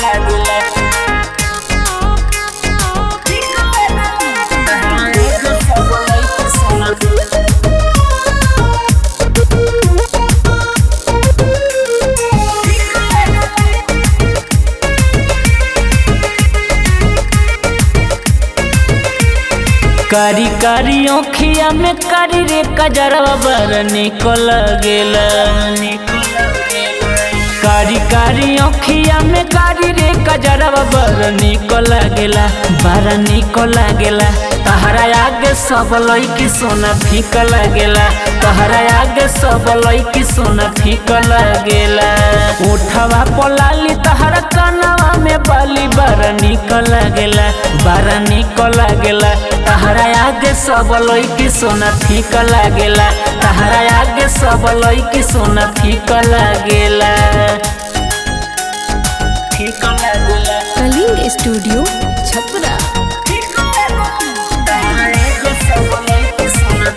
लागेला तहरा आगे सब लइका सोना कारी कारी ओखिया में कारी रे कजरवा बर निकल गेला कारी कारी ओखिया में कारी रे कजरवा बर निकल गेला बर निकल गेला तहरा आगे सब लइकी सोना फीक लागेला तहरा आगे सब लइकी सोना फीक लागेला उठवा पलाली तहरा कनवा में बाली बार निकल लागेला बार निकल लागेला तहरा आगे सब लइकी सोना फीक लागेला तहरा आगे सब लइकी सोना फीक लागेला फीक लागेला कलिंग स्टूडियो छपरा तहरा आगे सब लइकी सोना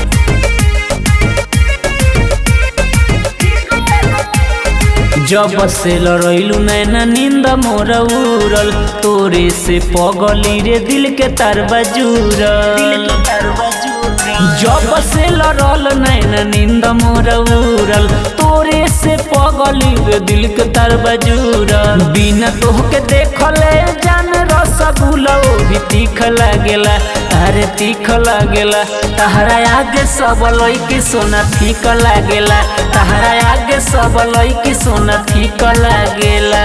जब से लड़ैलू नैना नींद मोर उड़ल तोरे से पगली रे दिल के तार बजूरल जब से लड़ल नैना नींद मोर उड़ल तोरे से पगली रे दिल के तार बजूरल बिना तोहके देखले जान रसगुल्ला ओ भी तीख लागेला अरे तीख लागेला तहरा आगे सब लइकी सोना फीक लागेला तहरा आगे सब लइकी सोना फीक लागेला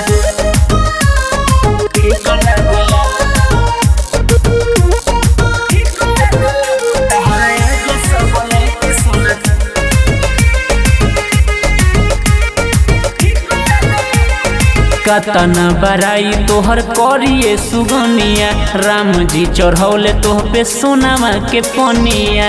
फीक लागेला तहरा आगे सब लइकी सोना कतन बराई तोहर करिए सुगनिया राम जी चढ़ौले तोह पे सोनामा के पनिया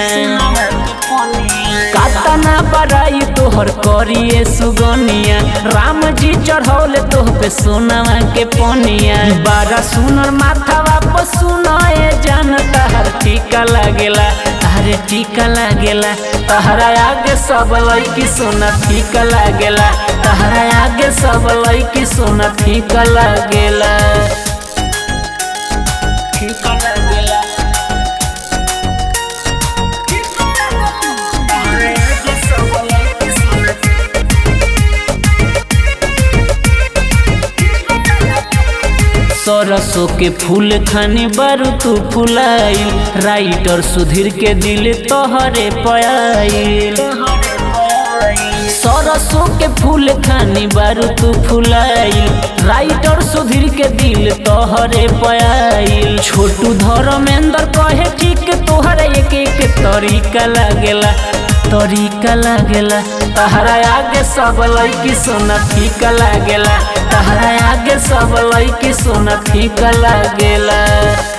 कतना बराई तोहर करिए सुगनिया राम जी चढ़ौले तोह पे सोनामा के पनिया बारा सुनर माथा वापस सुनाए जान तहर टीका लागेला अरे टीका लागेला तहरा आगे सब लइकी सोना फीका लागेला तहरा आगे सब लइकी सोना फीका लागेला फीका लागेला तहरा आगे सब लइकी सोना सरसों के फूल खानी बारू तू फुलाई राइटर सुधीर के दिल तोहरे पयाइल सरसों के फूल खानी बारू तू फुलाई राइटर सुधीर के दिल तोहरे पयाइल छोटू धर्मेंद्र कहे ठीक तोहरे एक एक तरीका लागेला तरीका लागेला तहरा आगे सब लइकी सोना फीका लागेला तहरा आगे सब लइकी सोना फीका लागेला